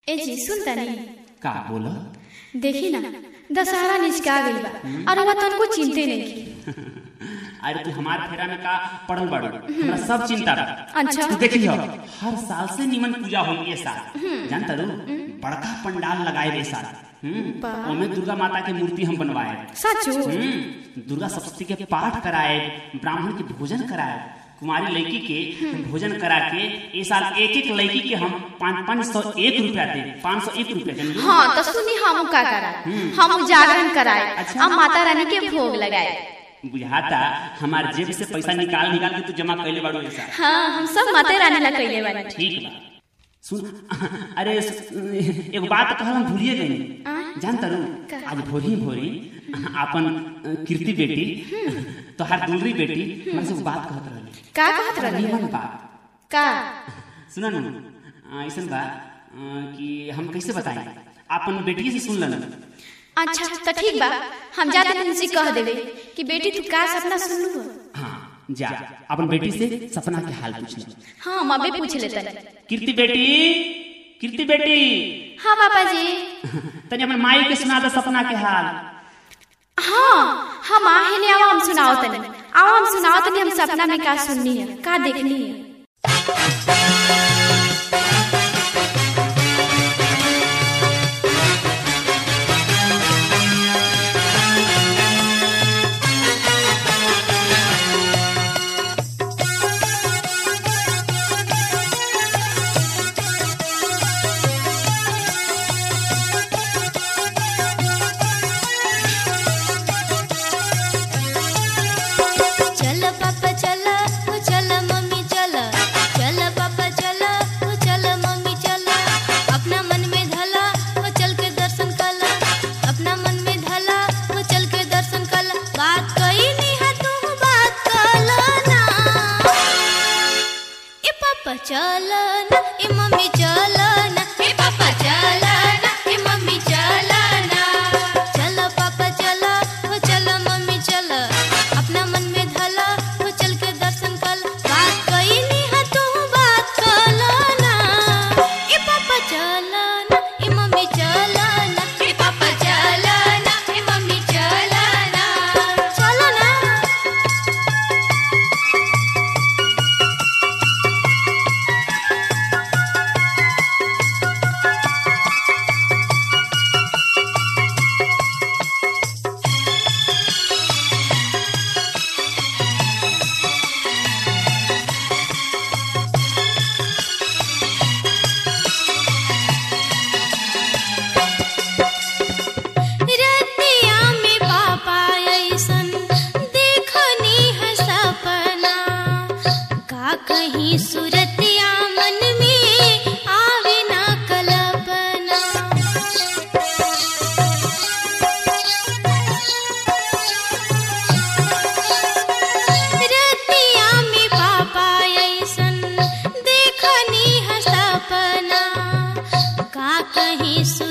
ए जी सुन तनी का बोला देखी ना दशहरा निचका गइल बा और वह तनको चिंते नहीं की अरे तू हमार फेरा में का पड़ल बाड़ू हमरा सब चिंता बा अच्छा। तू देखियो हर साल से निमन पूजा होई ये साल जानता रू बड़का पंडाल लगाए रे साल हम्म, वाह। ओमे दुर्गा माता के मूर्ति हम बनवाए सचो हम्म, दुर्गा सप्तशती के पाठ कराए ब्राह्मण के भोजन कराए कुमारी लड़की के भोजन करा के ए साल एक एक लड़की के हम पाँच पाँच सौ एक रुपया दे पाँच सौ एक रुपया देंगे हाँ तो सुनी हम का करा हम जागरण कराए अच्छा। और माता रानी के भोग लगाए बुझाता हमार जेब से पैसा निकाल निकाल के तू जमा कैले बाड़ू ऐसा हाँ हम सब माता रानी ला कैले बानी ठीक बा सुन अरे एगो बात कहल हम भूलिए गई आ? जानता रू का? आज भोरी भोरी अपन अ, कीर्ति बेटी तोहार दूसरी बेटी हमरा से एगो बात कहत रहली का कहत रही निमन बात का सुना ना अ, ऐसन बा अ, कि हम कैसे बताएं अपन बेटी से सुन लेना अच्छा तो ठीक बा हम जाते हैं उनसे कह देवे कि बेटी तू का सपना सुन लू हाँ जा अपन बेटी से सपना के हाल पूछ ले हाँ हम अबे पूछ लेते कीर्ति बेटी कीर्ति बेटी हाँ पापा जी तनी अपन माई के सुना दे सपना के हाल हाँ हम आहे ने आओ हम सुनाओ तनी आओ हम सुनाओ तनी हम सपना में का सुननी है का देखनी है चल पापा चल ओ चल मम्मी चल चल पापा चल ओ चल मम्मी चल अपना मन में धला ओ चल के दर्शन कला अपना मन में धला ओ चल के दर्शन कला बात कही नहीं है तू बात कला ना ए पापा चल ना ए मम्मी चल ना ए पापा चल ना ए मम्मी चल ना चल पापा चल ओ चल मम्मी चल अपना मन में धला ओ चल के दर्शन कल बात कही नहीं है तू बात कल ना ए पापा चल ना ए मम्मी चल ना ए पापा चल ना ए मम्मी चल ना चल ना रतिया में पापा ऐसन देखनी है सपना का कहीं सुरतिया मन में आवे ना कल्पना रतिया में पापा ऐसन देखनी है सपना का कहीं सु